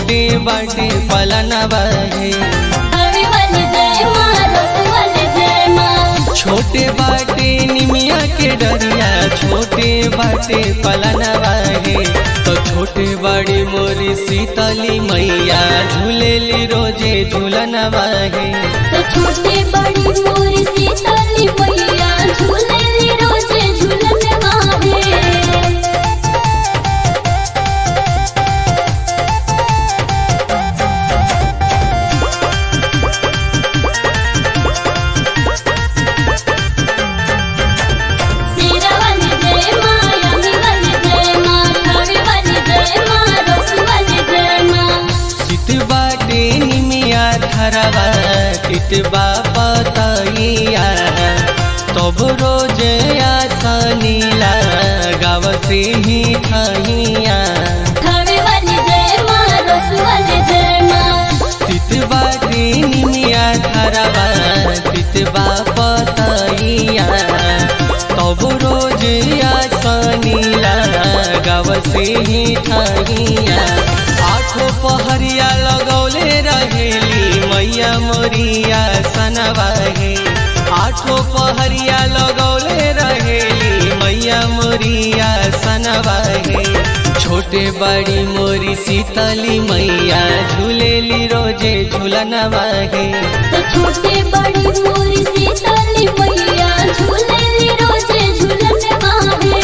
छोटे बाटे पलनवा है हवे वाली जय माँ रस वाली जय माँ छोटे बाटे निमिया के डरिया छोटे बाटे पलनवा है तो छोटे बड़ी मोरी सीतली मैया झूलेली रोजे झूलनवा है तो छोटे बड़ी मोरी सीतली मैया झूलेली रोजे झूलन माहे सीरा वाली जय माँ यमी वाली जय माँ हवे वाली जय माँ रस वाली जय माँ चित बाटे निमिया धरवा चितबा पतैया तब रोज आसनीला गाव से ही खैया हवे वाली जय माँ रस वाली जय माँ चित बाटे निमिया धरवा चितबा पतैया तब रोज आसनीला गाव से ही खैया आठो पहरिया लगौले रहेली मैया मोरिया सनवा है आठो पहरिया लगौले रहेली मैया मोरिया सनवा है छोटे बड़ी मोरी सीतली मैया झूलेली रोजे झूलनवा है तो छोटे बड़ी मोरी सीतली मैया झूलेली रोजे झूलन माहे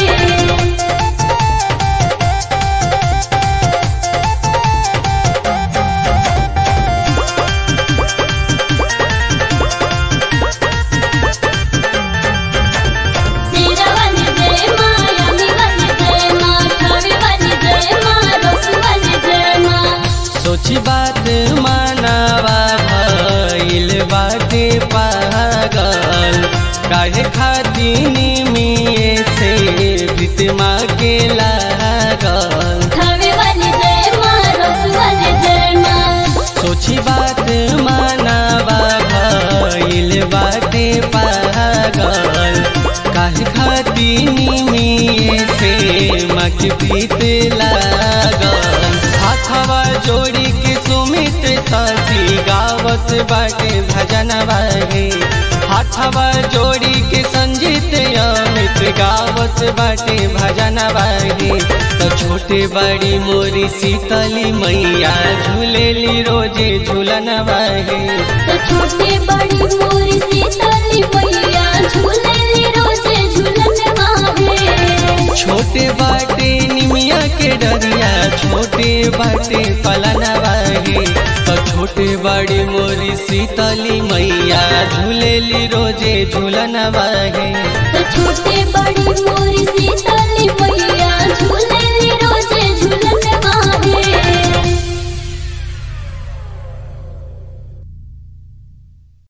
सीरा वाली जय माँ यमी वाली जय माँ हवे वाली जय माँ रस वाली जय माँ सोची बात मानवा भइल बाटे पागल काहे खाती निमिये से प्रीतमा के लागल हवे वाली जय माँ रस वाली जय माँ सोची बात मानवा भइल बाटे पागल काहे खाती निमिये से मक प्रीत लागल हाथवा जोड़ी के सुमित साथी गावत बाटे भजन बागे हाथवा जोड़ी के संजीत अमित गावत बाटे भजन बागे तो छोटे बड़ी मोरी सीतली मैया झूलेली रोजे झूलन बागे तो छोटे बड़ी मोरी सीतली मैया झूलेली रोजे झूलन माहे छोटे बाटे निमिया के डरिया छोटे बाटे पलनवा है तो छोटे बड़ी मोरी सीतली मैया झूलेली रोजे झूलनवा है तो छोटे बड़ी मोरी सीतली मैया